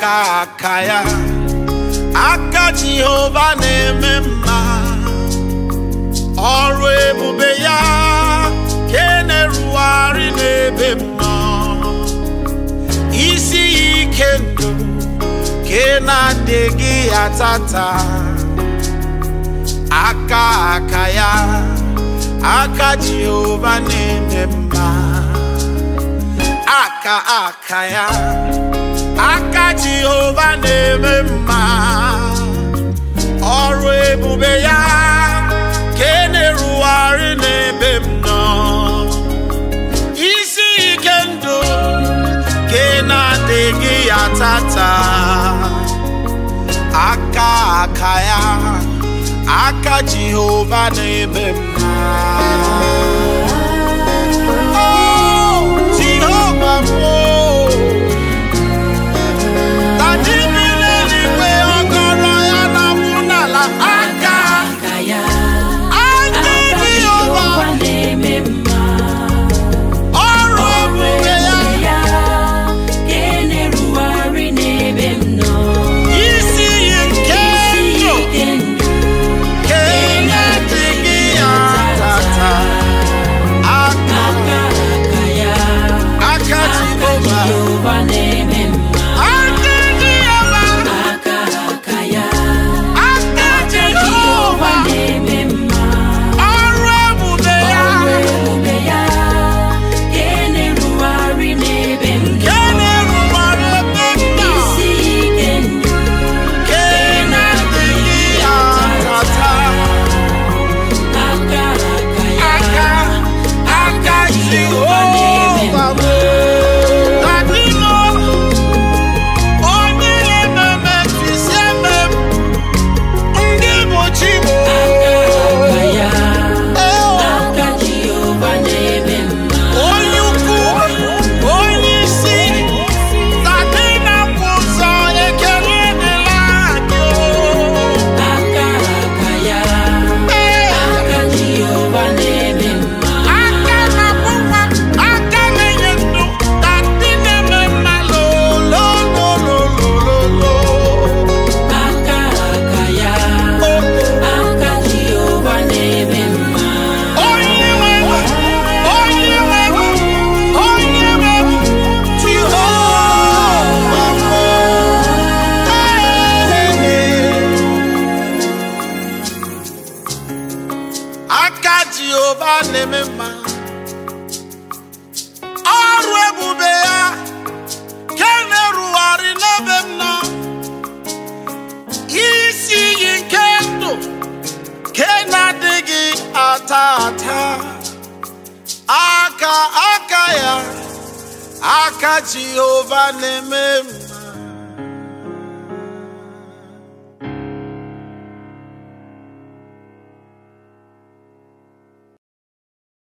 aka aka ya aka jehova na-eme mma ọrụ ebube ya ke na-erugharị n'ebe m nọ isi ya ike ndụ ke na-adịghị ya tata aka aka ya aka jehova na-eme mma aka aka ya aka jehova na-eme mma ọrụ ebube ya ka e na-erugharị n'ebe m nọ isi ike ndụ ka ị na-adịghị ya tata aka aka ya aka jehova na-eme mma Oh, Jehova m, oh. Taji bi n'eluigwe, ọgọrọ ya na-akwụ n'ala. Aka, aka ya aka aka Jehova, Jehova na-eme mma ọrụ ebube ya, ya ka e na-erugharị n'ebe m nọ isi iyi nke isi ndụ, ike ndụ ka ị na-adịghị ya tata. Aka, aka aka ya aka aka Jehova, Jehova na-eme mma aka Jehova, aka aka ya aka aka Jehova Jehova, na-eme mma ọrụ ebube ya, ọrụ ebube ya ka e na-erugharị n'ebe m nọ ka ị na-erubere ebe m nọ. isi ike ndụ Ka ị na-adịghị ya tata. aka aka ya aka aka Jehova m. Adịnọ, onye na-ememe mfisi eme m, ndị bụ chi m. aka ya Eo, aka Jehova na-eme mma onye ukwu, onye isi, tadị na-akwụ ụzọ ekele dịla anyị o. aka aka ya Ee, aka Jehova na-eme mma aka na-akwụ nwa, aka na-enye ndụ, tadị na-eme mma lolololololo. aka aka ya aka Jehova na-eme mma Onye nwe m, onye nwe m, onye nwe m, Jehova m. Aka Jehova na-eme mma ọrụ ebube ya ke na-erugharị n'ebe m nọ isi iyi nke ndụ ke na-adịghị ata ata aka aka ya aka Jehova na-eme mma